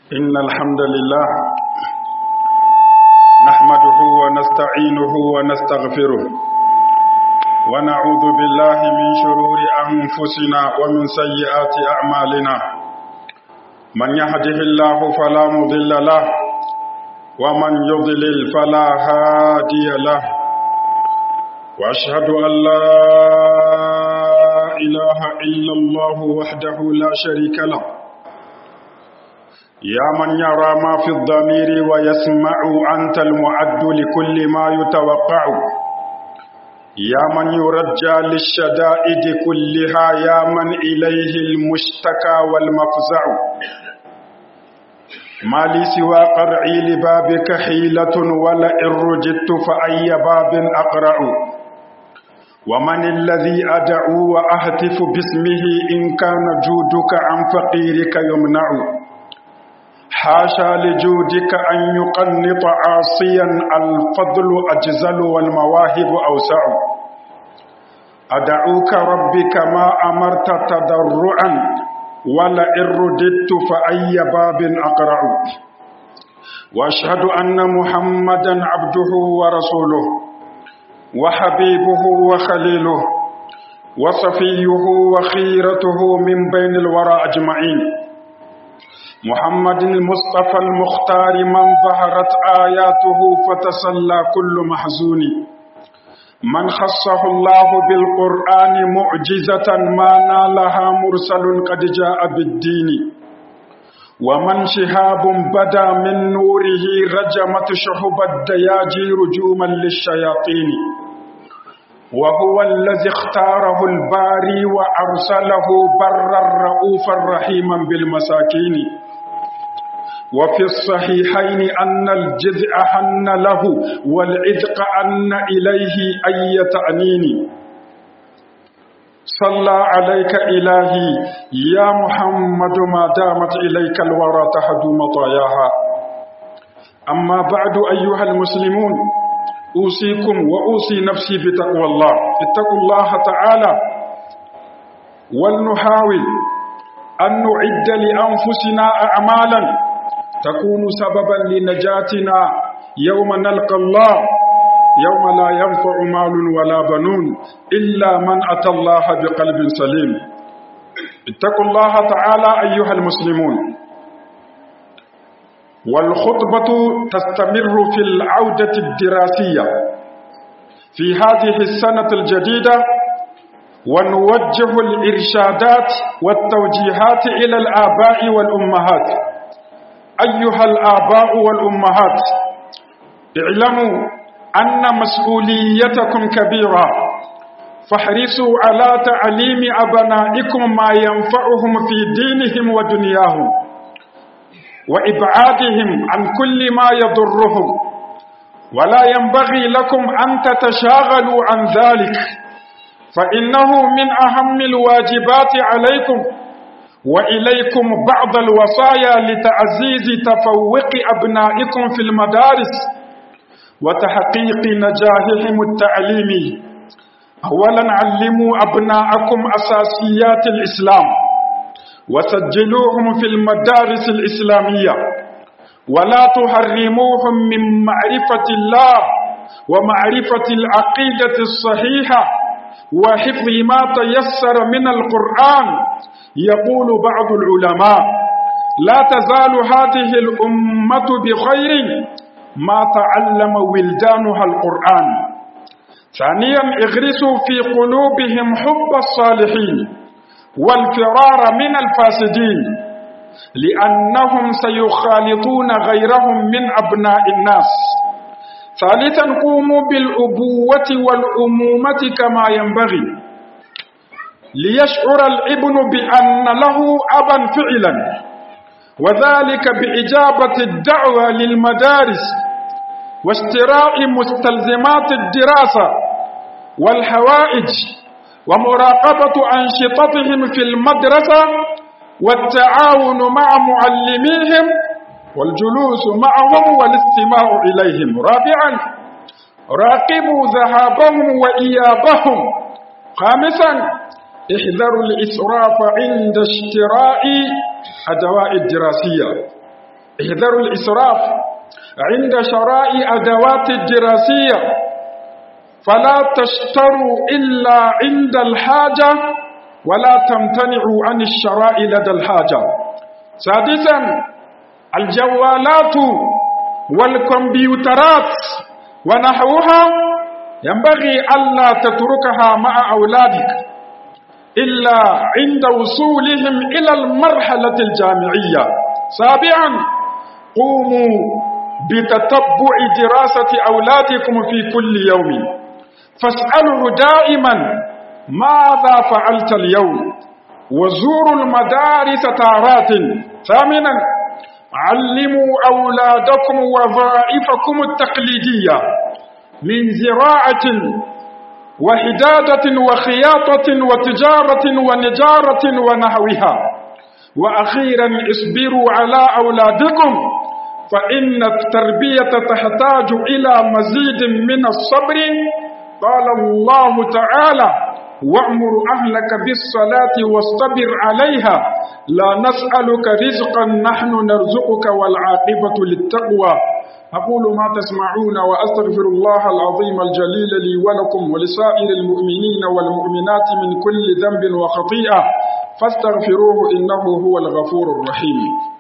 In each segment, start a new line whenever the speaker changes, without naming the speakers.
إن الحمد لله نحمده ونستعينه ونستغفره ونعوذ بالله من شرور أنفسنا ومن سيئات أعمالنا من يهده الله فلا مضل له ومن يضلل فلا هادي له وأشهد أن لا إله إلا الله وحده لا شريك له يا من يرى ما في الضمير ويسمع أنت المعد لكل ما يتوقع يا من يرجى للشدائد كلها يا من إليه المشتكى والمفزع ما لي سوى قرعي لبابك حيلة ولئن رجدت فأي باب أقرع ومن الذي أدعو وأهتف باسمه إن كان جودك عن فقيرك يمنع حاشا لجودك أن يقنط عاصيا الفضل أجزل والمواهب أوسع أدعوك ربي كما أمرت تضرعا ولئن رددت فأي باب أقرع وأشهد أن محمدا عبده ورسوله وحبيبه وخليله وصفيه وخيرته من بين الورى أجمعين محمد المصطفى المختار من ظهرت آياته فتسلى كل محزون من خصه الله بالقرآن معجزة ما نالها مرسل قد جاء بالدين ومن شهاب بدا من نوره رجمت شحب الدياجي رجوما للشياطين وهو الذي اختاره الباري وأرسله برا رؤوفا رحيما بالمساكين وفي الصحيحين أن الجزء حن له والعتق أن إليه أي تأنين صلى عليك إلهي يا محمد ما دامت إليك الورى تهدو مطاياها أما بعد أيها المسلمون أوصيكم وأوصي نفسي بتقوى الله اتقوا الله تعالى ولنحاول أن نعد لأنفسنا أعمالا تكون سببا لنجاتنا يوم نلقى الله يوم لا ينفع مال ولا بنون إلا من أتى الله بقلب سليم اتقوا الله تعالى أيها المسلمون والخطبة تستمر في العودة الدراسية في هذه السنة الجديدة ونوجه الإرشادات والتوجيهات إلى الآباء والأمهات أيها الآباء والأمهات اعلموا أن مسؤوليتكم كبيرة فاحرصوا على تعليم أبنائكم ما ينفعهم في دينهم ودنياهم وإبعادهم عن كل ما يضرهم ولا ينبغي لكم أن تتشاغلوا عن ذلك فإنه من أهم الواجبات عليكم وإليكم بعض الوصايا لتعزيز تفوق أبنائكم في المدارس وتحقيق نجاحهم التعليمي أولا علموا أبناءكم أساسيات الإسلام وسجلوهم في المدارس الإسلامية ولا تحرموهم من معرفة الله ومعرفة العقيدة الصحيحة وحفظ ما تيسر من القرآن يقول بعض العلماء لا تزال هذه الأمة بخير ما تعلم ولدانها القرآن ثانيا اغرسوا في قلوبهم حب الصالحين والفرار من الفاسدين لأنهم سيخالطون غيرهم من أبناء الناس ثالثا قوموا بالأبوة والأمومة كما ينبغي ليشعر الابن بأن له أبا فعلا وذلك بإجابة الدعوة للمدارس واشتراء مستلزمات الدراسة والحوائج ومراقبة أنشطتهم في المدرسة والتعاون مع معلميهم والجلوس معهم والاستماع إليهم رابعا راقبوا ذهابهم وإيابهم خامسا احذروا الإسراف عند اشتراء الدواء الدراسية احذروا الإسراف عند شراء أدوات الدراسية فلا تشتروا إلا عند الحاجة ولا تمتنعوا عن الشراء لدى الحاجة سادسا الجوالات والكمبيوترات ونحوها ينبغي ألا تتركها مع أولادك إلا عند وصولهم إلى المرحلة الجامعية سابعا قوموا بتتبع دراسة أولادكم في كل يوم فاسأله دائما ماذا فعلت اليوم وزوروا المدارس تارات ثامنا علموا أولادكم وظائفكم التقليدية من زراعة وحدادة وخياطة وتجارة ونجارة ونحوها وأخيرا اصبروا على أولادكم فإن التربية تحتاج إلى مزيد من الصبر قال الله تعالى وأمر أهلك بالصلاة واصطبر عليها لا نسألك رزقا نحن نرزقك والعاقبة للتقوى أقول ما تسمعون وأستغفر الله العظيم الجليل لي ولكم ولسائر المؤمنين والمؤمنات من كل ذنب وخطيئة فاستغفروه إنه هو الغفور الرحيم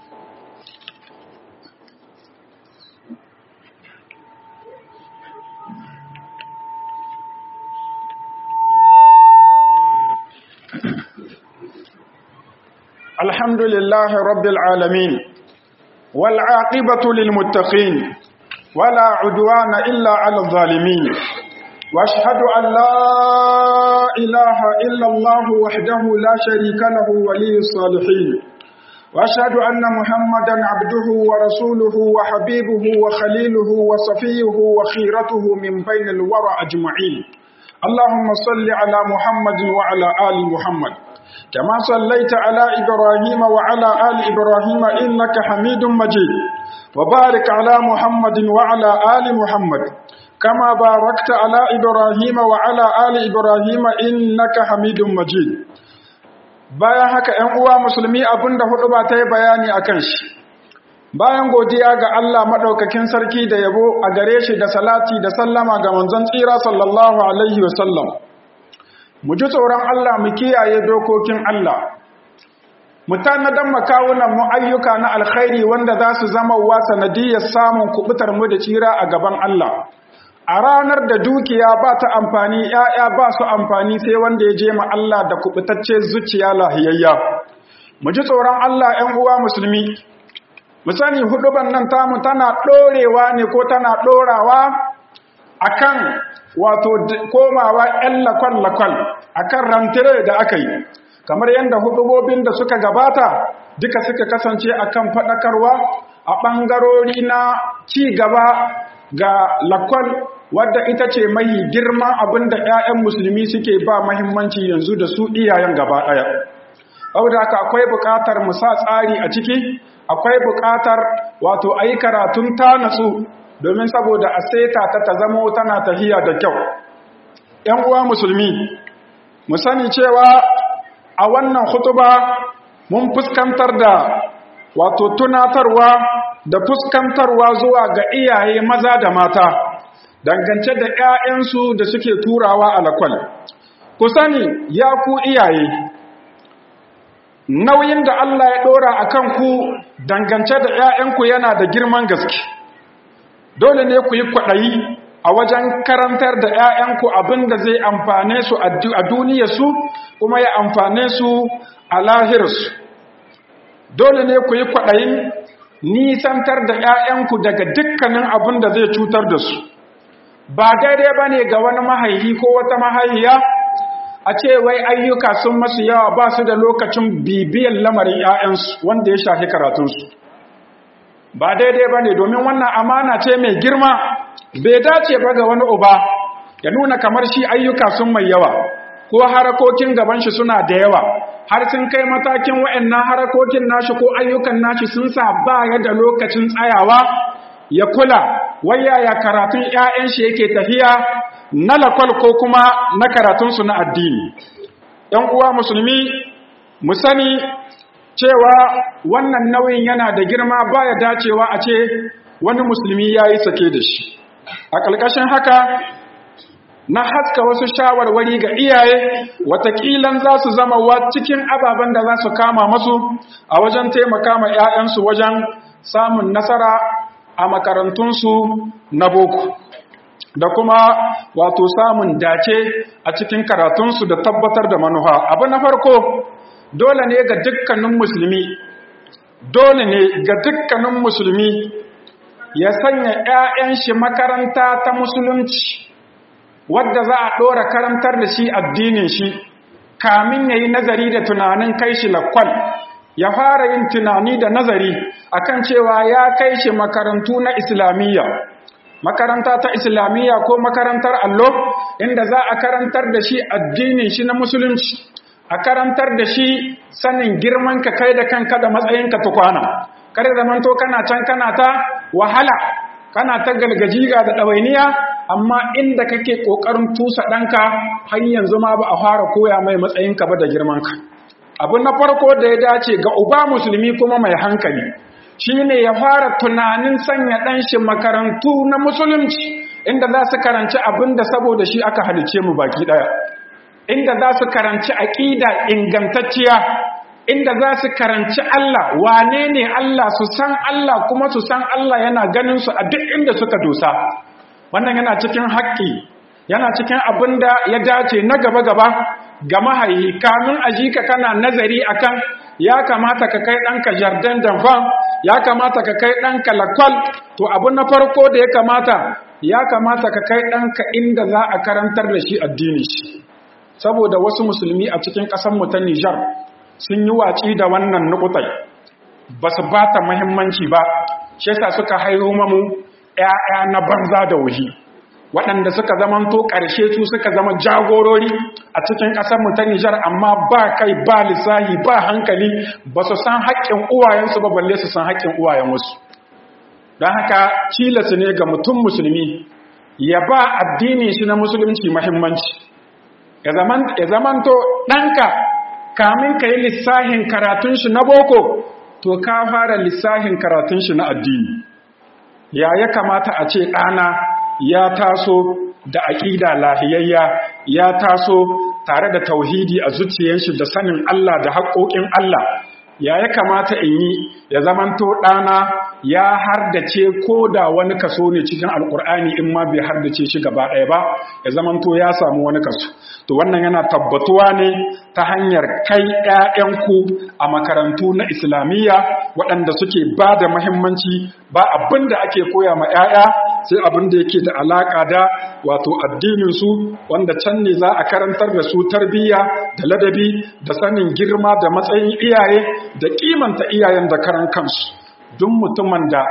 الحمد لله رب العالمين والعاقبة للمتقين ولا عدوان إلا على الظالمين واشهد أن لا إله إلا الله وحده لا شريك له ولي الصالحين واشهد أن محمدا عبده ورسوله وحبيبه وخليله وصفيه وخيرته من بين الورى أجمعين اللهم صل على محمد وعلى آل محمد كما صليت على إبراهيم وعلى آل إبراهيم إنك حميد مجيد وبارك على محمد وعلى آل محمد كما باركت على إبراهيم وعلى آل إبراهيم إنك حميد مجيد bayan haka ‘yan uwa musulmi abinda hudu ba ta yi bayani a kan shi bayan godiya ga Allah maɗaukakin sarki da yabo a gare shi da salati da sallama ga manzon tsira sallallahu alaihi wasallam mu ji tsoron Allah mu kiyaye dokokin Allah mu tanadan makawunan mu ayyuka na alkhairi wanda za su zama wa sanadiyar samun kubutar mu da tsira a gaban Allah a ranar da dukiya ba ta amfani ‘ya'ya ba su amfani sai wanda ya je ma Allah da kubutacce zuciya lahiyayya mu ji tsoron Allah ‘yan uwa musulmi mu sani huduban nan tamu tana ɗorewa ne ko tana ɗorawa akan wato komawa ‘yan lakwal-lakwal a kan rantire da aka yi kamar yadda hudubobin da suka gabata duka suka kasance akan faɗakarwa a ɓangarori na ci gaba ga lakwal wadda ita ce mai girman abin da 'ya'yan musulmi suke ba mahimmanci yanzu da su iyayen gaba ɗaya saboda haka akwai buƙatar mu sa tsari a ciki akwai buƙatar wato a yi karatun ta natsu domin saboda a seta ta ta zamo tana tahiya da kyau ‘yan uwa musulmi mu sani cewa a wannan hutuba mun fuskantar da wato tunatarwa da fuskantarwa zuwa ga iyaye maza da mata dangance da ‘ya'yansu da suke turawa a lakwal ku sani ya ku iyaye nauyin da Allah ya ɗora a kanku dangance da ‘ya'yanku yana da girman gaske dole ne ku yi kwaɗayi a wajen karantar da ‘ya'yanku abin da zai amfane su a duniyarsu kuma ya amfane su a lahirarsu dole ne ku yi kwaɗayin nisantar da ‘ya'yanku daga dukkanin abin da zai cutar da su ba daidai ba ne ga wani mahaihi ko wata mahaihiya a ce wai ayyuka sun masu yawa ba su da lokacin bibiyan lamarin ‘ya'yansu wanda ya shafi karatunsu ba daidai ba ne domin wannan amana ce mai girma bai dace ba ga wani uba ya nuna kamar shi ayyuka sun mai yawa ko harakokin gaban shi suna da yawa har sun kai matakin wa'annan harakokin nashi ko ayyukan nashi sun sa ba ya da lokacin tsayawa ya kula waya ya karatun 'ya'yan shi yake tafiya na lakwal ko kuma na karatunsu na addini ‘yan uwa musulmi mu sani cewa wannan nauyin yana da girma baya dacewa a ce wani musulmi ya yi sake da shi a ƙarƙashin haka na haska wasu shawarwari ga iyaye watakilan za su zama wa cikin ababen da za su kama masu a wajen taimaka ma 'ya'yansu wajen samun nasara a makarantunsu na boko da kuma wato samun dace a cikin karatunsu da tabbatar da manuha abu na farko dole ne ga dukkanin musulmi dole ne ga dukkanin musulmi ya sanya 'ya'yan shi makaranta ta musulunci wadda za a ɗora karantar da shi addinin shi kamin ya yi nazari da tunanin kai shi lakwal ya fara yin tunani da nazari akan cewa ya kai shi makarantu na islamiyya makaranta ta islamiyya ko makarantar allo inda za a karantar da shi addinin shi na musulunci a karantar da shi sanin girman ka kai da kanka da matsayinka tukwana kar zamanto kana can kana ta wahala kana ta galgajiga da ɗawainiya amma inda kake ƙoƙarin tusa ɗanka har yanzu ma ba a fara koya mai matsayinka ba da girmanka abu na farko da ya dace ga uba musulmi kuma mai hankali shine ya fara tunanin sanya ɗanshi makarantu na musulunci inda za su karanci abin da saboda shi aka halice mu baki ɗaya inda za su karanci aƙida ingantacciya inda za su karanci Allah wane ne Allah su san Allah kuma su san Allah yana ganin su a duk inda suka dosa wannan yana cikin haƙƙi yana cikin abin da ya dace na gaba-gaba ga mahayi kamun ka kana nazari akan ya kamata ka kai ɗanka jardin danfan ya kamata ka kai ɗanka lakwal to abu na farko da ya kamata ya kamata ka kai ɗanka inda za a karantar da shi addini shi saboda wasu musulmi a cikin ƙasarmu ta Nijar sun yi watsi da wannan nukutai ba su ba ta muhimmanci ba shi yasa suka haihu mamu ‘ya'ya na banza da wuhi waɗanda suka zama to ƙarshe su suka zama jagorori a cikin ƙasarmu ta Nijar amma ba kai ba lissahi ba hankali ba su san haƙƙin uwayensu ba balle su san haƙƙin uwayen wasu don haka cilasu ne ga mutum musulmi ya ba addini shi na musulunci muhimmanci ya zamanto ɗanka kamin ka yi lissahin karatun shi na boko to ka fara lissahin karatun shi na addini ya ya kamata a ce ɗana ya taso da aƙida lahiyayya ya taso tare da tauhidi a zuciyar shi da sanin Allah da haƙoƙin Allah ya ya kamata in yi ya zamanto ɗana ya hardace ko da wani kaso ne cikin alƙur'ani in ma bai hardace shi gaba ɗaya ba ya zamanto ya samu wani kaso to wannan yana tabbatuwa ne ta hanyar kai ‘ya'yanku a makarantu na islamiyya waɗanda suke ba da mahimmanci ba abin da ake koya ma ‘ya'ya sai abin da yake da alaƙa da wato addininsu wanda can ne za a karantar da su tarbiyya da ladabi da sanin girma da matsayin iyaye da kimanta iyayen da karan kansu duk mutumin da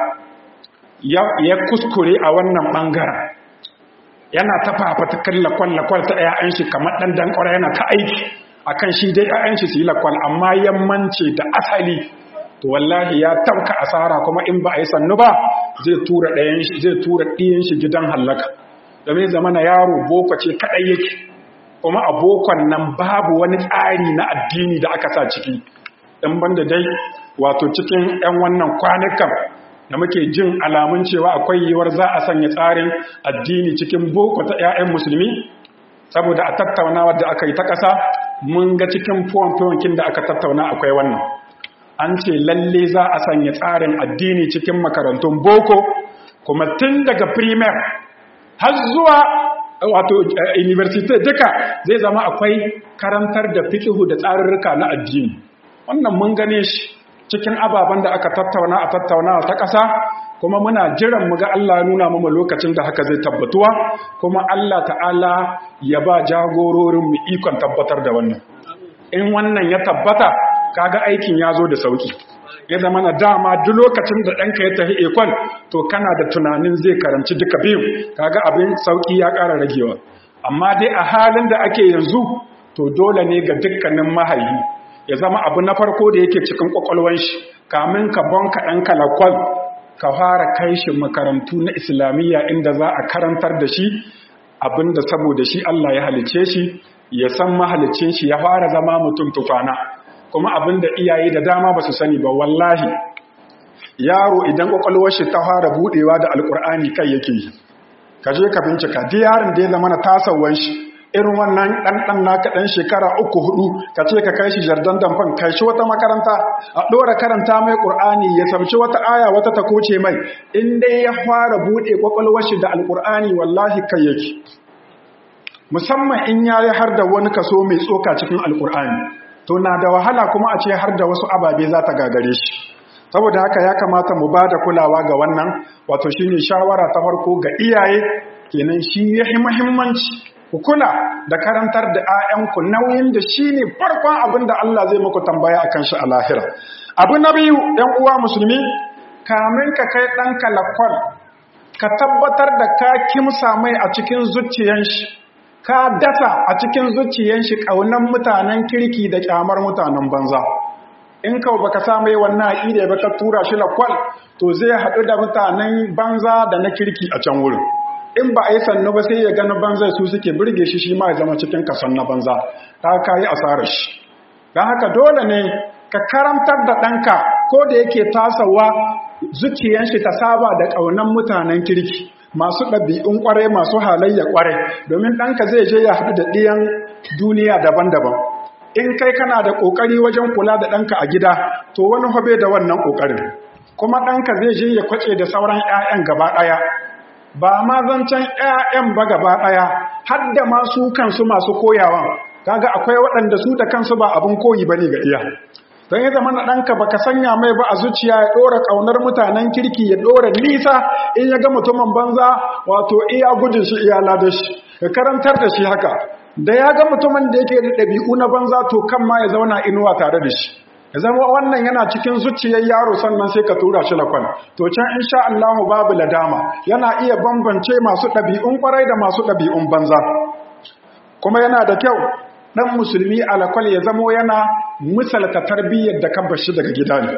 ya kuskure a wannan ɓangaren yana ta fafatakan lakwal-lakwal ta ‘ya'yan shi kamar ɗan dankwara yana ta aiki a kan shi dai ‘ya'yan shi su yi lakwal amma yammanci da asali to wallahi ya tabka asara kuma in ba a yi sannu ba zai tura ɗayan shi zai tura ɗiyan shi gidan hallaka domin zamana yaro boko ce kaɗai yake kuma a bokon nan babu wani tsari na addini da aka sa ciki ɗan banda dai wato cikin ‘yan wannan kwanukan da muke jin alamun cewa akwai yiwuwar za a sanya tsarin addini cikin boko ta 'ya'yan musulmi saboda a tattaunawa da aka yi ta ƙasa mun ga cikin fuwan da aka tattauna akwai wannan an ce lalle za a sanya tsarin addini cikin makarantun boko kuma tun daga primaire har zuwa wato university duka zai zama akwai karantar da fikihu da tsarurruka na addini wannan mun gane shi cikin ababen da aka tattauna a tattaunawa ta ƙasa kuma muna jiran mu ga Allah nuna mu lokacin da haka zai tabbatuwa kuma Allah ta'ala ya ba jagororin mu ikon tabbatar da wannan in wannan ya tabbata kaga aikin ya zo da sauki ya zama na dama duk lokacin da ɗanka ya tafi ekon to kana da tunanin zai karanci duka biyu kaga abin sauki ya ƙara ragewa amma dai a halin da ake yanzu to dole ne ga dukkanin mahayi ya zama abu na farko da yake cikin kwakwalwan shi kamin ka bonka ɗan kalakwal ka fara kai shi makarantu na islamiyya inda za a karantar da shi abinda saboda shi Allah ya halice shi ya san mahalicin shi ya fara zama mutum tufana kuma abin da iyaye da dama ba su sani ba wallahi yaro idan kwakwalwar shi ta fara budewa da alkur'ani kai yake yi ka je ka bincika duk yaron da ya zama na tasawan shi irin wannan ɗanɗan naka ɗan shekara uku hudu ka ce ka kai shi jardon damfan kai shi wata makaranta a ɗora karanta mai ƙur'ani ya samci wata aya wata ta koce mai in dai ya fara buɗe kwakwalwar shi da alkur'ani wallahi kai yake musamman in ya yi har da wani kaso mai tsoka cikin alkur'ani to na da wahala kuma a ce har da wasu ababe za ta gagare shi saboda haka ya kamata mu ba da kulawa ga wannan wato shine shawara ta farko ga iyaye kenan shi ya yi muhimmanci ku kula da karantar da 'ya'yanku nauyin da shi ne farkon abin da Allah zai muku tambaya akan shi a lahira abu na biyu ɗan uwa musulmi kamin ka kai ɗanka lakwal ka tabbatar da ka kimsa mai a cikin zuciyan shi ka dasa a cikin zuciyan shi ƙaunar mutanen kirki da ƙyamar mutanen banza in kawo baka sa mai wannan aƙida ba ka tura shi lakwal to zai haɗu da mutanen banza da na kirki a can wurin in ba a yi sannu ba sai ya gani banza su suke birge shi shi ma ya zama cikin kason na banza ta ka yi asarar shi don haka dole ne ka karantar da ɗanka ko da yake tasawa zuciyan shi ta saba da ƙaunar mutanen kirki masu ɗabi'un ƙwarai masu halayya ƙwarai domin ɗanka zai je ya haɗu da ɗiyan duniya daban-daban in kai kana da ƙoƙari wajen kula da ɗanka a gida to wani hobe da wannan ƙoƙarin kuma ɗanka zai je ya kwace da sauran 'ya'yan gaba ɗaya ba ma zancen 'ya'yan ba gaba ɗaya har da masu kansu masu koyawa kaga akwai waɗanda su da kansu ba abin koyi ba ne ga iya don ya zama na ɗanka ba ka sanya mai ba a zuciya ya ɗora ƙaunar mutanen kirki ya ɗora nisa in ya ga mutumin banza wato iya gudun shi iya ladar shi ka karantar da shi haka da ya ga mutumin da yake da ɗabi'u na banza to kan ma ya zauna inuwa tare da shi ya zama wannan yana cikin zuciyar yaro sannan sai ka tura shi lakwan to can insha Allah babu ladama yana iya bambance masu ɗabi'un kwarai da masu ɗabi'un banza kuma yana da kyau ɗan musulmi alakwal ya zamo yana misalta tarbiyyar da kan bashi daga gida ne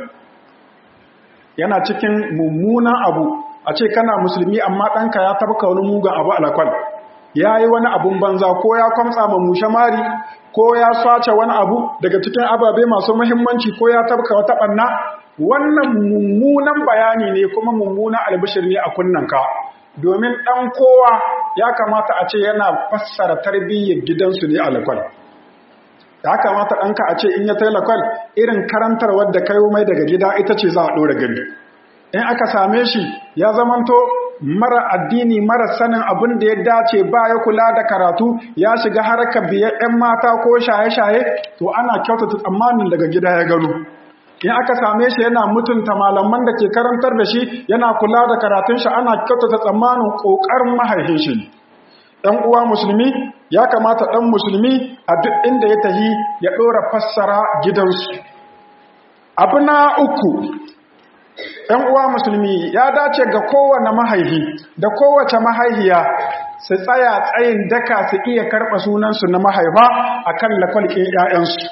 yana cikin mummunan abu a ce kana musulmi amma ɗanka ya tabka wani mugun abu alakwal ya yi wani abun banza ko ya kwamtsa ma mushe mari ko ya swace wani abu daga cikin ababe masu muhimmanci ko ya tabka wata ɓanna wannan mummunan bayani ne kuma mummunan albishir ne a kunnanka domin ɗan kowa ya kamata a ce yana fassara tarbiyyar gidansu ne a lakwal ya kamata ɗanka a ce in ya tai lakwal irin karantar wadda kai mai daga gida ita ce za a ɗora gani in aka same shi ya zamanto mara addini mara sanin abin da ya dace ba ya kula da karatu ya shiga harkar biyar 'yan mata ko shaye-shaye to ana kyautata tsammanin daga gida ya gano in aka same shi yana mutunta malaman da ke karantar da shi yana kula da karatun shi ana kyautata tsammanin ƙoƙarin mahaifin shi ɗan uwa musulmi ya kamata ɗan musulmi a duk inda ya tahi ya ɗora fassara gidansu abu na uku ‘yan uwa musulmi ya dace ga kowane mahaihi da kowace mahaihiya su tsaya tsayin daka su iya karɓa sunansu na mahaifa a kan lakwalƙin ‘ya'yansu.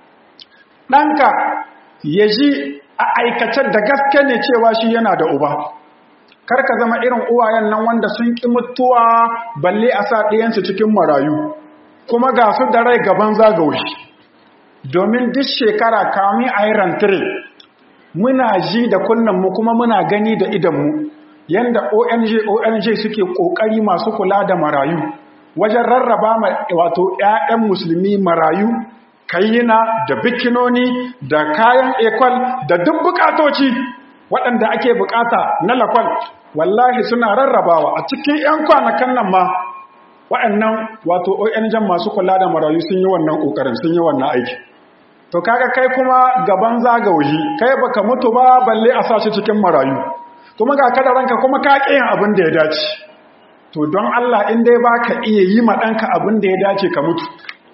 ɗanka ya ji a aikace da gaske ne cewa shi yana da uba. Karka zama irin uwayen nan wanda sun ƙi mutuwa balle a sa ɗiyansu cikin marayu, kuma ga su da rai gaban zagawi. Domin duk shekara kami a yi rantire muna ji da kunnanmu kuma muna gani da idanmu yanda ONG ONG suke kokari masu kula da marayu wajen rarraba wato ƴaƴan musulmi marayu kayyina da bikinoni da kayan ekwal da duk bukatoci waɗanda ake bukata na lakwal wallahi suna rarrabawa a cikin ƴan kwanakan nan ma waɗannan wato ONG masu kula da marayu sun yi wannan kokarin sun yi wannan aiki to kaga kai kuma gaban zagawayi kai baka mutu ba balle a sashi cikin marayu kuma ga kada ranka kuma ka kiyin abin da ya dace to don Allah in dai baka iya yi ma danka abin da ya dace ka mutu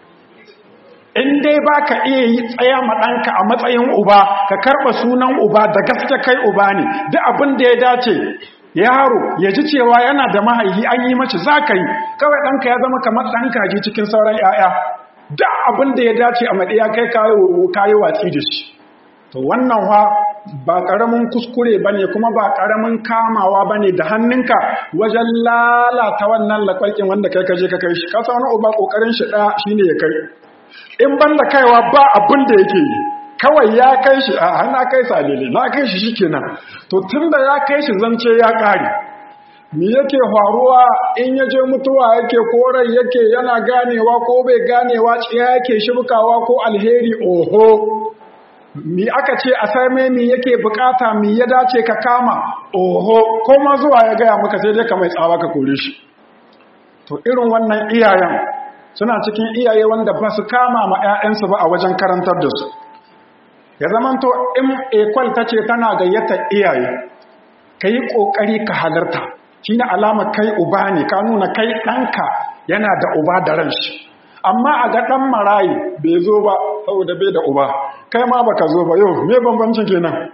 in dai baka iya yi tsaya ma danka a matsayin uba ka karba sunan uba da gaske kai uba ne duk abin da ya dace yaro ya ji cewa yana da mahaihi an yi mace zaka yi kawai danka ya zama kamar dan kaji cikin sauran 'ya'ya da abin da ya dace a maɗaya kai kayi watsi da shi to wannan wa ba ƙaramin kuskure ba ne kuma ba ƙaramin kamawa ba ne da hannunka wajen lalata wannan lakwalƙin wanda kai kaje ka kai shi kasa wani uba ƙoƙarin shi ɗaya shi ne ya kai in ban da kaiwa ba abin da yake yi kawai ya kai shi a hana kai salele na kai shi shikenan to tunda ya kai shi zance ya kare me yake faruwa in ya je mutuwa yake korai yake yana ganewa ko bai ganewa tsiya yake shibkawa ko alheri oho mi aka ce a same mi yake bukata mi ya dace ka kama oho ko ma zuwa ya gaya maka sai dai ka mai tsawa ka kore shi to irin wannan iyayen suna cikin iyaye wanda ba su kama ma 'ya'yansu ba a wajen karantar da su ya zamanto in ekwal ta ce tana gayyata iyaye ka yi ƙoƙari ka halarta shi ne alama kai uba ne ka nuna kai ɗanka yana da uba da ran shi amma a ga ɗan marayi bai zo ba saboda bai da uba kai ma baka zo ba yau me bambancin kenan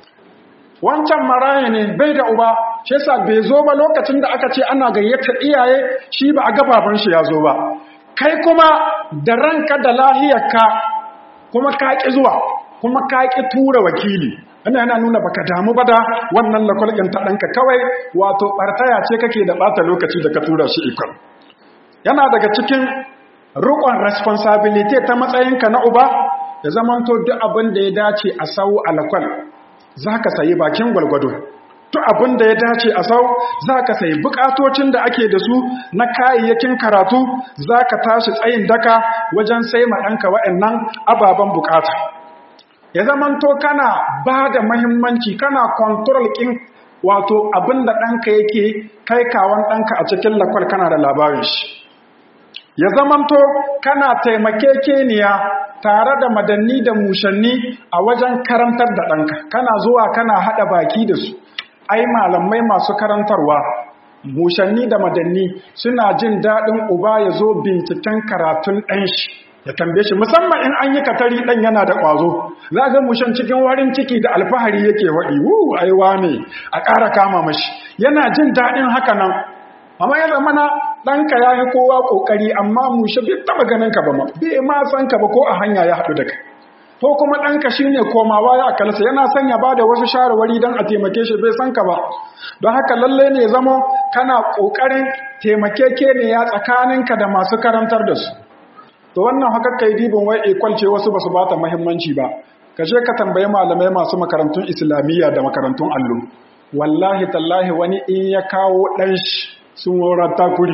wancan marayi ne bai da uba shi yasa bai zo ba lokacin da aka ce ana gayyata iyaye shi ba a gababan shi ya zo ba kai kuma da ranka da lahiyarka kuma ka ƙi zuwa kuma ka ƙi tura wakili wanda yana nuna baka damu ba da wannan lakwalƙin ta ɗanka kawai wato ɓartaya ce kake da ɓata lokaci da ka tura shi ikon yana daga cikin rukon responsibility ta matsayinka na uba ya zamanto duk abin da ya dace a sau alakwal za ka sayi bakin gwalgwado duk abin da ya dace a sau za ka sayi bukatocin da ake da su na kayayyakin karatu za ka tashi tsayin daka wajen sai ma ɗanka waɗannan ababen bukata ya zamanto kana ba da mahimmanci kana kontrol ƙin wato abin da ɗanka yake kai kawon ɗanka a cikin lakwal kana da labarin shi ya zamanto kana taimakekeniya tare da madanni da mushanni a wajen karantar da ɗanka kana zuwa kana haɗa baki da su ai malamai masu karantarwa mushanni da madanni suna jin daɗin uba ya zo binciken karatun ɗan shi ya tambaye shi musamman in an yi katari ɗan yana da ƙwazo za ga mushan cikin warin ciki da alfahari yake waɗi wu aiwa ne a ƙara kama mashi yana jin daɗin haka nan amma ya zama na ɗanka ya yi kowa ƙoƙari amma mushe bai taɓa ganin ka ba ma bai ma san ka ba ko a hanya ya haɗu da kai ko kuma ɗanka shi ne komawa ya akalsa yana son ya ba da wasu shawarwari don a taimake shi bai san ka ba don haka lallai ne zamo kana ƙoƙarin taimakeke ne ya tsakaninka da masu karantar da su to wannan haka kai dibin wai ikwalce wasu ba su ba ta muhimmanci ba ka je ka tambayi malamai masu makarantun islamiyya da makarantun allo wallahi tallahi wani in ya kawo ɗan shi sun waurar takuri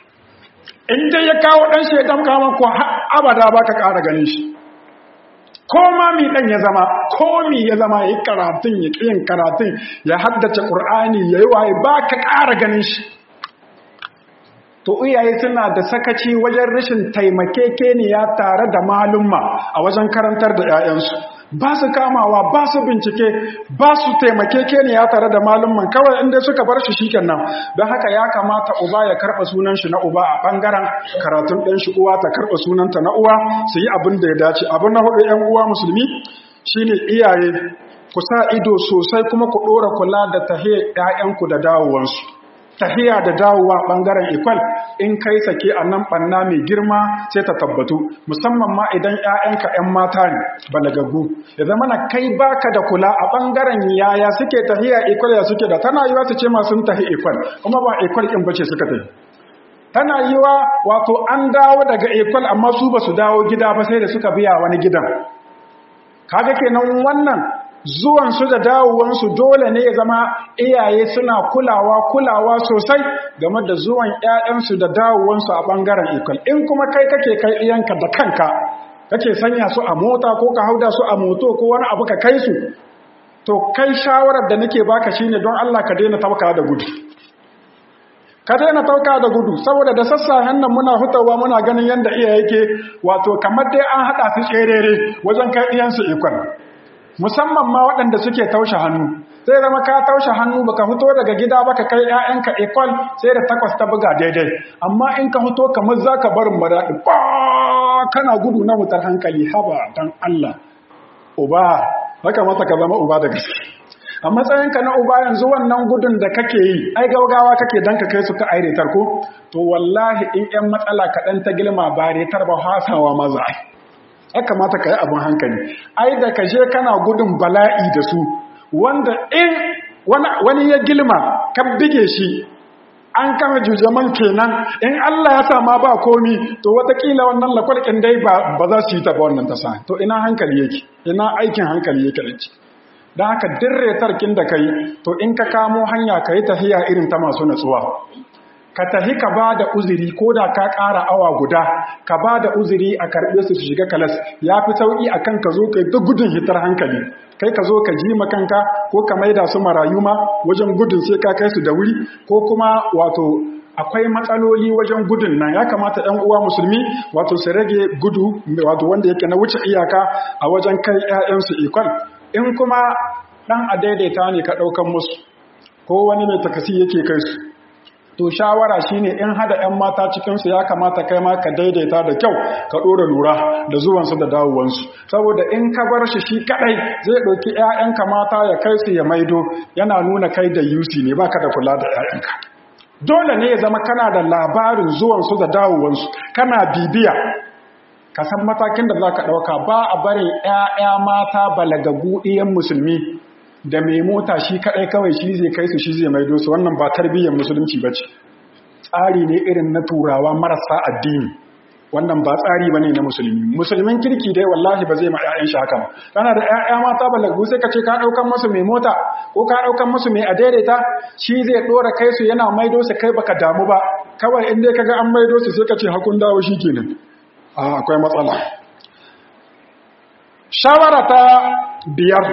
in dai ya kawo ɗan shi ya damka mako abada ba ka ƙara ganin shi ko ma mi ɗan ya zama ko mi ya zama ya yi karatun ya ƙiyin karatun ya haddace ƙur'ani ya yi waye ba ka ƙara ganin shi to iyaye suna da sakaci wajen rashin taimakekeniya tare da malumma a wajen karantar da 'ya'yansu ba su kamawa ba su bincike ba su taimakekeniya tare da malumman kawai inda suka bar shi shikenan don haka ya kamata uba ya karɓa sunan shi na uba a ɓangaren karatun ɗan shi uwa ta karɓa sunanta na uwa su yi abin da ya dace abin na hudu 'yan uwa musulmi shine iyaye ku sa ido sosai kuma ku ɗora kula da tahiyar 'ya'yanku da dawowansu tahiya da dawowa bangaren ikwal in kai sake a nan banna mai girma sai ta tabbatu musamman ma idan 'ya'yanka 'yan mata ne balagagu ya zama na kai baka da kula a bangaren yaya suke tahiya ikwal ya suke da tana yiwa su ce ma sun tahi ikwal kuma ba ikwal in bace suka tafi tana yiwa wato an dawo daga ikwal amma su ba su dawo gida ba sai da suka biya wani gidan kaga kenan wannan zuwansu da dawowansu dole ne ya zama iyaye suna kulawa kulawa sosai game da zuwan 'ya'yansu da dawowansu a ɓangaren ikon in kuma kai kake kai iyanka da kanka kake sanya su a mota ko ka hauda su a moto ko wani abu ka kai su to kai shawarar da nake baka shine don Allah ka daina tauka da gudu ka daina tauka da gudu saboda da sassa hannun muna hutawa muna ganin yadda iyaye yake wato kamar dai an haɗa su tserere wajen kai iyansu ikon musamman ma waɗanda suke taushe hannu sai zama ka taushe hannu baka fito daga gida baka kai ƴaƴanka ekol sai da takwas ta buga daidai amma in ka fito kamar zaka barin maraɗi ba kana gudu na wutar hankali haba dan Allah uba haka mata ka zama uba da gaske a matsayinka na uba yanzu wannan gudun da kake yi ai gaugawa kake dan ka kai su ka airetar ko to wallahi in ƴan matsala kaɗan ta gilma ba retar ba hasawa maza ya kamata ka yi abin hankali ai da ka je kana gudun bala'i da su wanda in wani ya gilma ka bige shi an kama jujaman kenan in Allah ya sama ba komi to watakila wannan lakwalkin dai ba za su yi ta ba wannan tasa to ina hankali yake ina aikin hankali yake da don haka dirre tarkin da ka yi to in ka kamo hanya ka yi tafiya irin ta masu natsuwa ka tafi ka ba da uzuri ko da ka ƙara awa guda ka ba da uzuri a karɓe su su shiga kalas ya fi sauƙi a kan ka zo ka yi duk gudun hitar hankali kai ka zo ka ji makanka ko ka maida su marayu ma wajen gudun sai ka kai su da wuri ko kuma wato akwai matsaloli wajen gudun nan ya kamata ɗan uwa musulmi wato su rage gudu wato wanda yake na wuce iyaka a wajen kai 'ya'yansu ikon in kuma ɗan a daidaita ne ka ɗaukan musu ko wani mai takasi yake kai su to shawara shine in hada 'yan mata cikinsu ya kamata kai ma ka daidaita da kyau ka ɗora lura da zuwansu da dawowansu saboda in ka bar shi shi kaɗai zai ɗauki 'ya'yanka mata ya kai su ya maido yana nuna kai da yusi ne baka da kula da 'ya'yanka dole ne ya zama kana da labarin zuwansu da dawowansu kana bibiya ka san matakin da za ka ɗauka ba a barin 'ya'ya mata balagagu ɗiyan musulmi da mai mota shi kaɗai kawai shi zai kai su shi zai maido su wannan ba tarbiyyar musulunci ba ce tsari ne irin na turawa marasa addini wannan ba tsari ba ne na musulmi musulmin kirki dai wallahi ba zai ma 'ya'yan shi haka ba kana da 'ya'ya mata balagagu sai ka ce ka ɗaukan masu mai mota ko ka ɗaukan masu mai adaidaita shi zai ɗora kai su yana maido su kai baka damu ba kawai in dai ka ga an maido su sai ka ce hakun dawo shi kenan akwai matsala shawara ta biyar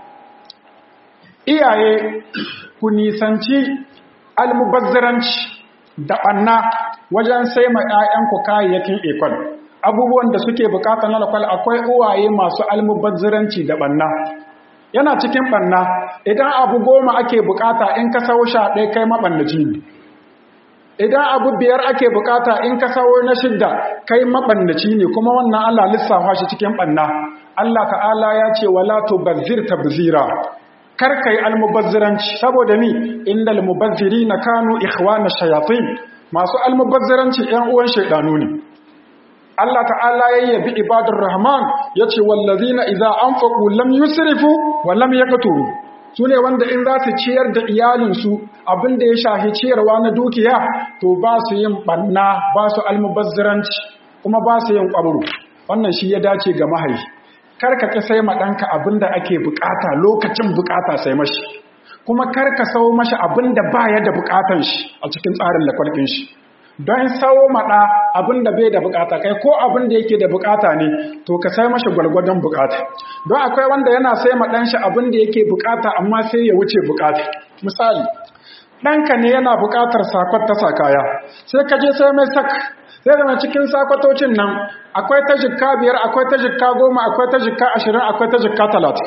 iyaye ku nisanci almubazzaranci da ɓanna wajen sai ma 'ya'yanku kayayyakin ekol abubuwan da suke bukata na lakwal akwai uwaye masu almubazzaranci da ɓanna yana cikin ɓanna idan abu goma ake bukata in ka sau sha ɗaya kai maɓannaci ne idan abu biyar ake bukata in ka sawo na shidda kai mabannaci ne kuma wannan Allah lissafa shi cikin banna Allah ta'ala ya ce wala tubazzir tabzira kar kai almubazziranci saboda ni innal mubazzirina kanu ikhwana shayatin masu almubazziranci ƴan uwan shaydanu ne Allah ta'ala ya yabi ibadur rahman yace wallazina idza anfaqu lam yusrifu wa lam yaqturu su ne wanda in za su ciyar da iyalinsu abinda ya shahi ciyarwa na dukiya to ba su yin ɓanna ba su almubazziranci kuma ba su yin ƙwabru wannan shi ya dace ga mahaifi karka ƙi sai maɗanka abinda ake bukata lokacin bukata sai mashi kuma karka sau mashi abinda ba ya da bukatan shi a cikin tsarin lakwalƙin shi don sau maɗa abinda bai da bukata kai ko abinda yake da bukata ne to ka sai mashi gwalgwadon bukata don akwai wanda yana sai maɗan shi abinda yake bukata amma sai ya wuce bukata misali ɗanka ne yana bukatar sakwat ta sakaya sai ka je sai mai sak sai zama cikin sakwatocin nan akwai ta jikka biyar akwai ta jikka goma akwai ta jikka ashirin akwai ta jikka talatin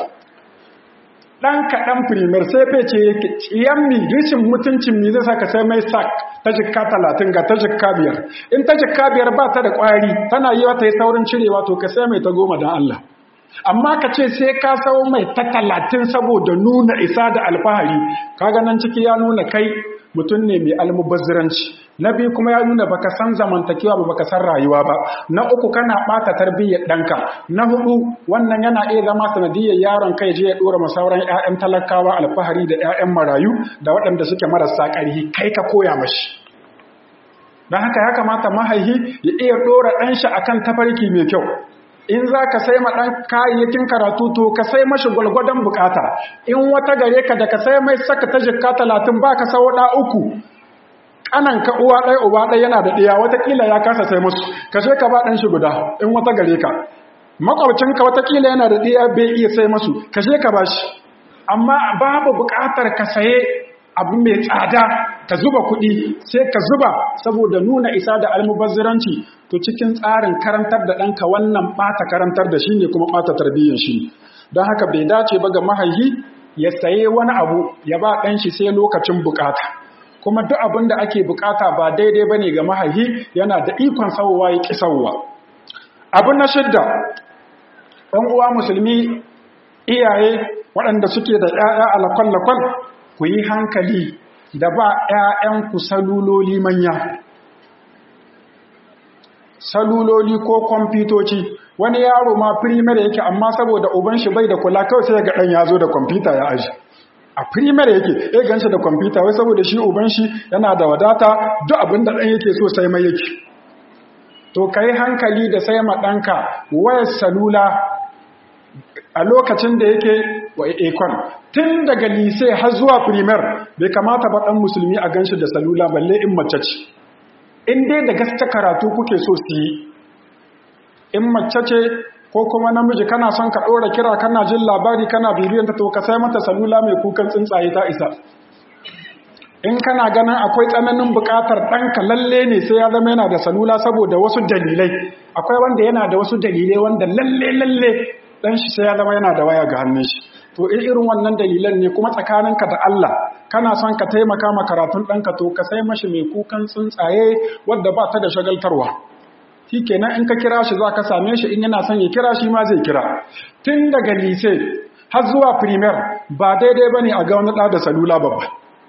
ɗan kaɗan firimar sai fece yake tsiyan mi rishin mutuncin mi zai saka sai mai sak ta jikka talatin ga ta jikka biyar in ta jikka biyar ba ta da ƙwari tana yi wata yi saurin cirewa to ka sai mai ta goma don Allah amma ka ce sai ka sau mai ta talatin saboda nuna isa da alfahari kaga nan ciki ya nuna kai mutum ne mai almubazziranci na biyu kuma ya nuna baka san zamantakewa ba baka san rayuwa ba na uku kana bata tarbiyyar ɗanka na hudu wannan yana iya zama sanadiyar yaron kai je ya dora masauran ƴaƴan talakawa alfahari da ƴaƴan marayu da waɗanda suke marasa ƙarfi kai ka koya mashi don haka ya kamata mahaihi ya iya dora ɗanshi akan tafarki mai kyau in za ka sai ma ɗan kayayyakin karatu to ka sai mashi gwalgwadon bukata in wata gare ka da ka sai mai saka ta jikka talatin ba ka sau ɗa uku ƙanan ka uwa ɗaya uba ɗaya yana da ɗaya watakila ya kasa sai musu ka sai ka ba ɗan shi guda in wata gare ka makwabcinka watakila yana da ɗaya bai iya sai masu ka sai ka ba shi amma babu buƙatar ka saye abu mai tsada ka zuba kuɗi sai ka zuba saboda nuna isa da almubazziranci to cikin tsarin karantar da ɗanka wannan ɓata karantar da shi ne kuma ɓata tarbiyyar shi don haka bai dace ba ga mahaihi ya saye wani abu ya ba ɗan shi sai lokacin bukata kuma duk abin da ake bukata ba daidai ba ne ga mahaihi yana da ikon sauwa ya ƙi sauwa abu na shidda ɗan uwa musulmi iyaye waɗanda suke da ‘ya'ya alakwal-lakwal ku yi hankali da ba ‘ya'yanku saluloli manya saluloli ko kwamfutoci wani yaro ma firimar yake amma saboda uban shi bai da kula kawai sai ga ɗan ya zo da kwamfuta ya aji a primer yake ya ganshi da kwamfuta wai saboda shi uban shi yana da wadata duk abin da ɗan yake so sai mai yake to ka yi hankali da sai ma ɗanka wayar salula a lokacin da yake wa ekon tun daga lise har zuwa primer bai kamata ba ɗan musulmi a ganshi da salula balle in mace ce in dai da gaske karatu kuke so su yi in mace ce ko kuma namiji kana son ka ɗora kira kana jin labari kana bibiyanta to ka sai mata salula mai kukan tsuntsaye ta isa in kana ganin akwai tsananin buƙatar ɗanka lalle ne sai ya zama yana da salula saboda wasu dalilai akwai wanda yana da wasu dalilai wanda lalle lalle ɗan shi sai ya zama yana da waya ga hannun shi to in irin wannan dalilan ne kuma tsakaninka da Allah kana son ka taimaka ma karatun ɗanka to ka sai mashi mai kukan tsuntsaye wadda ba ta da shagaltarwa shi kenan in ka kira shi za ka same shi in yana son ya kira shi ma zai kira tun daga lise har zuwa primer ba daidai ba ne a ga wani ɗa da salula babba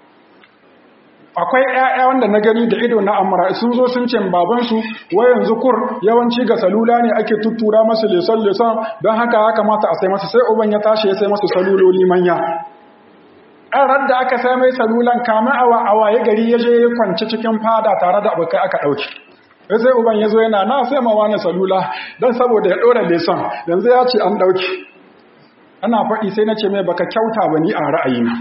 akwai ‘ya'ya wanda na gani da ido na amara sun zo sun ce babansu wai yanzu kur yawanci ga salula ne ake tuttura masu leson-leson don haka ya kamata a sai masa sai uban ya tashi ya sai masu saluloli manya ɗan da aka sai mai salulan kama awa awa ya gari ya je ya kwanci cikin fada tare da abokai aka ɗauki sai uban ya zo yana na sai ma wani salula don saboda ya ɗora leson yanzu ya ce an ɗauki ana faɗi sai na ce mai baka kyauta ba ni a ra'ayina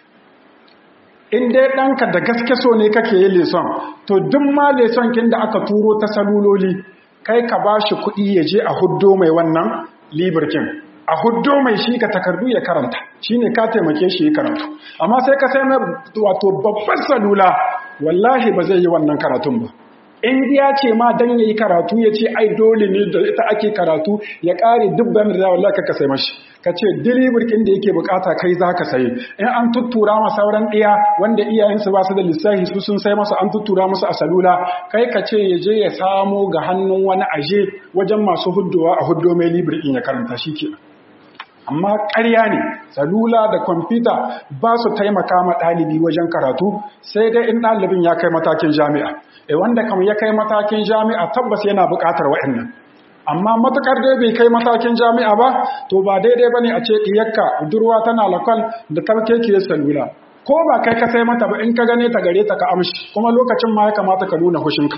in dai ɗanka da gaske so ne kake yi leson to duk ma leson kin da aka turo ta saluloli kai ka ba shi kuɗi ya je a huddo mai wannan libirkin a huddo mai shi ka takardu ya karanta shi ne ka taimake shi ya karatu amma sai ka sai mai wato babbar salula wallahi ba zai yi wannan karatun ba in ya ce ma dan yayi karatu ya ce ai dole ne da ita ake karatu ya kare dubban da wallahi ka sai mashi ka ce diliburkin da yake bukata kai za ka sayi in an tuttura ma sauran ɗiya wanda iyayensu ba su da lissahi su sun sai masa an tuttura musu a salula kai ka ce ya je ya samo ga hannun wani aje wajen masu huddowa a huddo mai libirkin ya karanta shi ke amma ƙarya ne salula da kwamfuta ba su taimaka ma ɗalibi wajen karatu sai dai in ɗalibin ya kai matakin jami'a e wanda kam ya kai matakin jami'a tabbas yana buƙatar wa'annan amma matukar dai bai kai matakin jami'a ba to ba daidai bane a ce diyarka budurwa tana lakwal da tarkekiyar salula ko ba kai ka sai mata ba in ka gane ta gare ta ka amshi kuma lokacin ma ya kamata ka nuna hushinka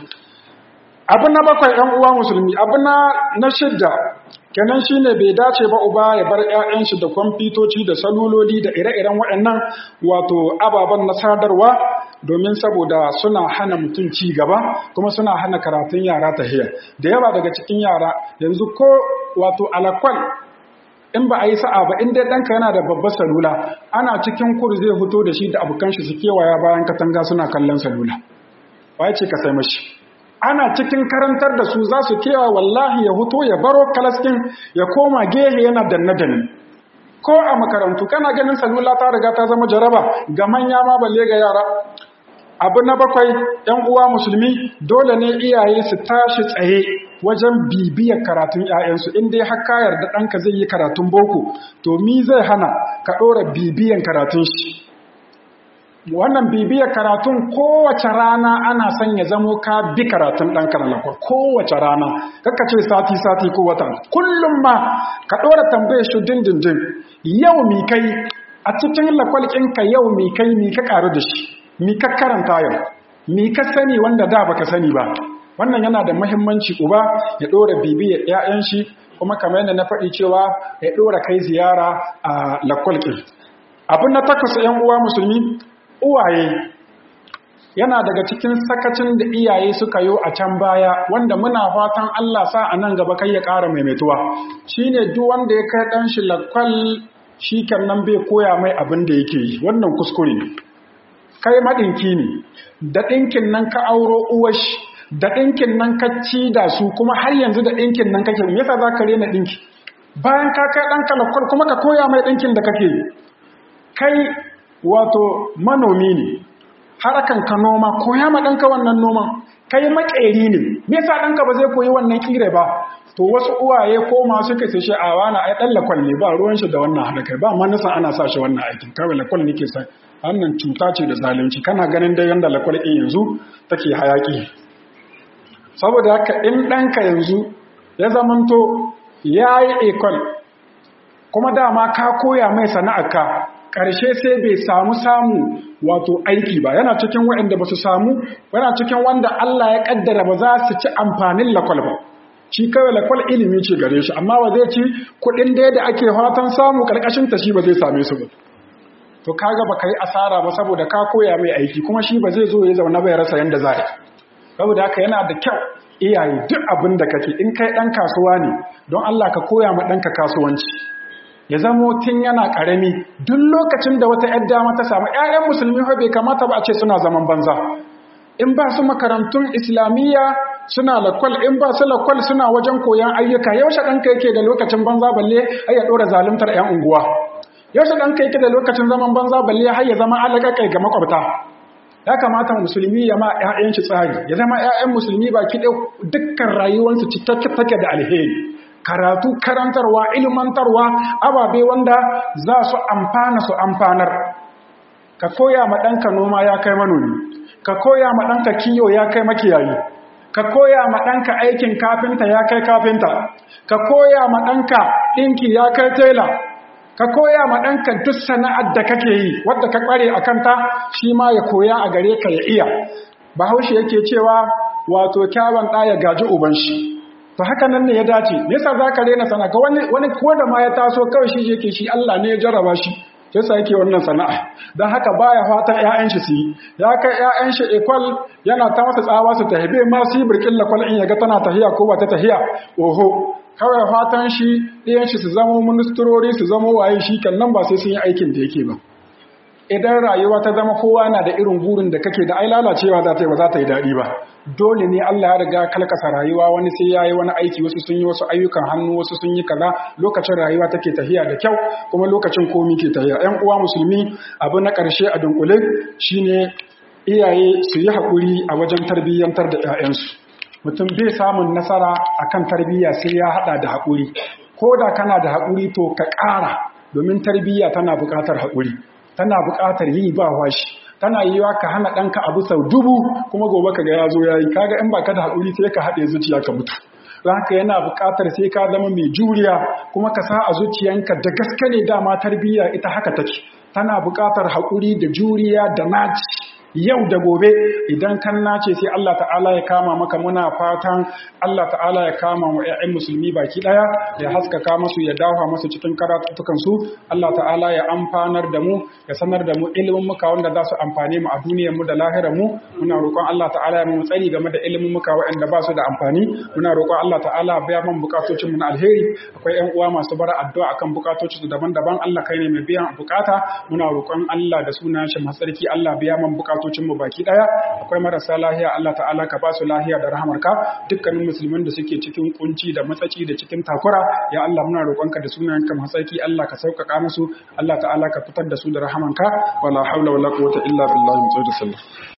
abu na bakwai ɗan uwa musulmi abu na na shidda kenan shine bai dace ba uba ya bar ƴaƴan shi da kwamfutoci da saluloli da ire-iren waɗannan wato ababen na sadarwa domin saboda suna hana mutum ci gaba kuma suna hana karatun yara tahiya da yawa daga cikin yara yanzu ko wato alakwal in ba a yi sa'a ba in dai ɗanka yana da babbar salula ana cikin kur zai fito da shi da abokan shi su kewaya bayan katanga suna kallon salula waye ce ka sai mashi ana cikin karantar da su za su kewa wallahi ya huto ya baro kalaskin ya koma gehe yana danne-danne ko a makarantu kana ganin salula ta riga ta zama jaraba ga manya ma balle ga yara abu na bakwai ‘yan uwa musulmi dole ne iyaye su tashi tsaye wajen bibiyar karatun ‘ya'yansu inda har ka yarda ɗanka zai yi karatun boko to mi zai hana ka ɗora bibiyan karatun shi wannan bibiyar karatun kowace rana ana son ya zamo ka bi karatun ɗanka na lakwar kowace rana kaka ce sati-sati ko wata kullum ma ka ɗora tambaye shi dindindin yau mi kai a cikin lakwalƙinka yau mi kai mi ka ƙaru da shi mi ka karanta yau mi ka sani wanda da baka sani ba wannan yana da muhimmanci uba ya ɗora bibiyar 'ya'yan shi kuma kamar yadda na faɗi cewa ya ɗora kai ziyara a lakwalƙin abin na takwas 'yan uwa musulmi uwaye yana daga cikin sakacin da iyaye suka yi a can baya wanda muna fatan Allah sa a nan gaba kai ya ƙara maimaituwa shine duk wanda ya kai ɗan shi lakwal shi nan bai koya mai abin da yake yi wannan kuskure ne kai maɗinki ne da ɗinkin nan ka auro uwashi da ɗinkin nan ka ci da su kuma har yanzu da ɗinkin nan kake me yasa za ka rena ɗinki bayan ka kai ɗanka lakwal kuma ka koya mai ɗinkin da kake yi kai wato manomi ne harakan ka noma koya ma ɗanka wannan noman kai makeri ne me yasa ɗanka ba zai koyi wannan kire ba to wasu uwaye ko masu kai sai a wani ai ɗan lakwal ne ba ruwan shi da wannan hada kai ba ma nasa ana sa shi wannan aikin kawai lakwal ne ke sa wannan cuta ce da zalunci kana ganin dai yanda lakwal ɗin yanzu take hayaki saboda haka in ɗanka yanzu ya zamanto ya yi ekol kuma dama ka koya mai sana'arka ƙarshe sai bai samu samu wato aiki ba yana cikin waɗanda ba su samu yana cikin wanda Allah ya ƙaddara ba za su ci amfanin lakwal ba shi kawai lakwal ilimi ce gare shi amma ba zai ci kuɗin da da ake fatan samu ƙarƙashin ta shi ba zai same su ba to kaga ba ka yi asara ba saboda ka koya mai aiki kuma shi ba zai zo ya zauna bai rasa yanda za a yi saboda haka yana da kyau iyaye duk abin da kake in kai ɗan kasuwa ne don Allah ka koya ma ɗanka kasuwanci ya zamo tun yana ƙarami duk lokacin da wata ‘yar dama ta samu ‘ya'yan musulmi fa bai kamata ba a ce suna zaman banza in ba su makarantun islamiyya suna lakwal in ba su lakwal suna wajen koyan ayyuka yaushe ɗanka yake da lokacin banza balle har ya ɗora zaluntar ‘yan unguwa yaushe ɗanka yake da lokacin zaman banza balle har ya zama alaƙaƙai ga makwabta ya kamata musulmi ya ma ‘ya'yan shi tsari ya zama ‘ya'yan musulmi ba ki dukkan rayuwarsu cikakke take da alheri karatu karantarwa ilmantarwa ababe wanda za su amfana su amfanar ka koya ma ɗanka noma ya kai manomi ka koya ma ɗanka kiyo ya kai makiyayi ka koya ma ɗanka aikin kafinta ya kai kafinta ka koya ma ɗanka ɗinki ya kai tela ka koya ma ɗanka duk sana'ar da kake yi wadda ka ƙware a kanta shi ma ya koya a gare ka ya iya bahaushe yake cewa wato kyawun ɗaya gaji uban shi to haka nan ne ya dace nesa za ka rena sana'a ga wani wani ko da ma ya taso kawai shi yake shi Allah ne ya jarraba shi sai sa yake wannan sana'a don haka baya fatan ƴaƴan shi su yi ya kai ƴaƴan shi ekwal yana ta masa tsawa su tahibe ma su yi birkin lakwal in yaga tana tahiya ko ba ta tahiya oho kawai fatan shi ɗiyan shi su zama ministrori su zama waye shi kan nan ba sai sun yi aikin da yake ba idan rayuwa ta zama kowa na da irin burin da kake da ai lalacewa za ta yi ba za ta yi daɗi ba dole ne Allah ya riga kalkasa rayuwa wani sai ya yi wani aiki wasu sun yi wasu ayyukan hannu wasu sun yi kaza lokacin rayuwa take tafiya da kyau kuma lokacin komi ke tafiya ƴan uwa musulmi abu na ƙarshe a dunkule shine iyaye su yi haƙuri a wajen tarbiyyantar da 'ya'yansu mutum bai samun nasara akan tarbiyya sai ya haɗa da haƙuri ko da kana da haƙuri to ka ƙara domin tarbiyya tana buƙatar haƙuri tana buƙatar yi ba washi tana yiwa ka hana ɗanka abu sau dubu kuma gobe ka ga ya zo ya yi kaga in ba ka da haƙuri sai ka haɗe zuciya ka mutu don haka yana buƙatar sai ka zama mai juriya kuma ka sa a zuciyanka da gaske ne dama tarbiyya ita haka take tana buƙatar haƙuri da juriya da naci yau da gobe idan kan nace sai Allah ta'ala ya kama maka muna fatan Allah ta'ala ya kama wa ƴaƴan musulmi baki daya ya haskaka musu ya dawo musu cikin karatutukan su Allah ta'ala ya amfanar da mu ya sanar da mu ilimin muka wanda za su amfane mu a duniyar mu da lahirar mu muna roƙon Allah ta'ala ya mu tsari game da ilimin muka waɗanda ba su da amfani muna roƙon Allah ta'ala ya biya man bukatocin mu na alheri akwai ƴan uwa masu bara addu'a akan bukatocin su daban-daban Allah kai ne mai biyan bukata muna roƙon Allah da sunan shi masarki Allah biya man bukatocin mu baki daya akwai marasa lahiya Allah ta'ala ka ba su lahiya da rahamarka dukkanin musulman da suke cikin kunci da matsaci da cikin takura ya Allah muna roƙonka da sunayenka masarki Allah ka sauƙaƙa musu Allah ta'ala ka fitar da su da rahamanka wala haula wala quwwata illa billahi mutsayyidu sallah